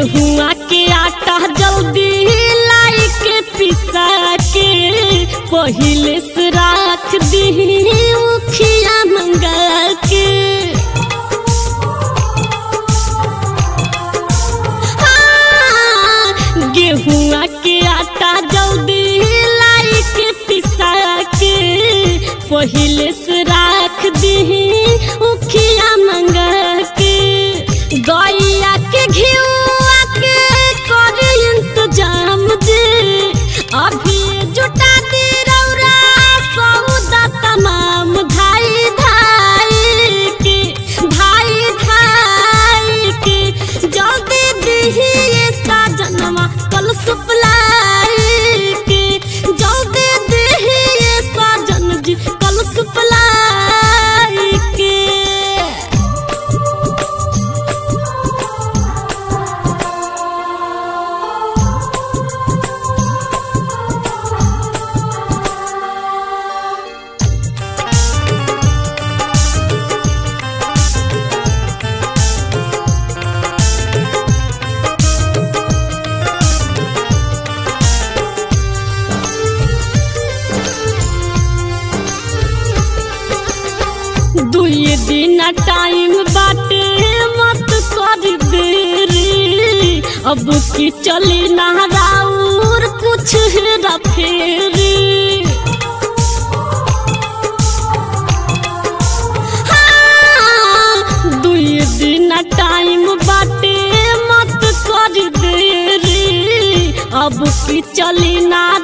गेहुआ के आटा जल्दी लाई के पिसा के पहिले से राख दी उखिया मंगा के हाँ, गेहुआ के आटा जल्दी लाई के पिसा के पहिले से राख दी उखिया मंगा के गैया के घिउआ के कर इंतजाम दे अभी जुटा दे रौरा सौदा तमाम धाई धाई के धाई धाई के जल्दी दिहिए साजनमा कल सुपलाई के जल्दी दिहिए साजन जी कल सुपलाई के दुई दिन टाइम बाटे मत कर देरी अब की चली ना राउर कुछ हेरा फेरी हाँ, दुई दिन टाइम बाटे मत कर देरी अब की चली ना